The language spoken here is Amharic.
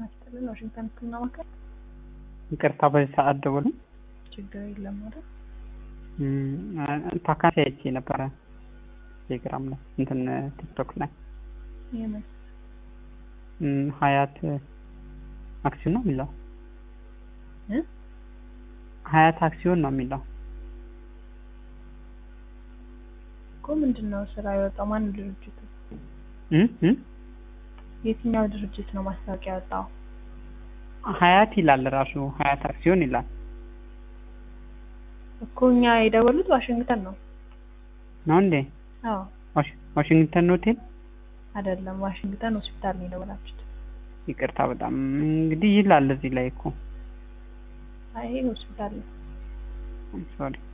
ጤና ይስጥልን። ዋሽንግተን ህክምና ማዕከል። ይቅርታ በዚህ ሰዓት ደውሉ። ችግር የለም አይደል? ፓካንሲ አይቼ ነበረ ቴሌግራም ላይ እንትን ቲክቶክ ላይ የምን እም፣ ሀያት አክሲዮን ነው የሚለው እ? ሀያት አክሲዮን ነው የሚለው እኮ ምንድን ነው ስራ የወጣው? ማን ድርጅቱ? እም፣ እም? የትኛው ድርጅት ነው ማስታወቂያ ያወጣው? ሀያት ይላል ራሱ ሀያት አክሲዮን ይላል እኮ እኛ የደወሉት ዋሽንግተን ነው። ነው እንዴ? አዎ ዋሽ- ዋሽንግተን ሆቴል አይደለም፣ ዋሽንግተን ሆስፒታል ነው የደወላችሁት። ይቅርታ በጣም እንግዲህ ይላል እዚህ ላይ እኮ አይ ሆስፒታል ነው። ሶሪ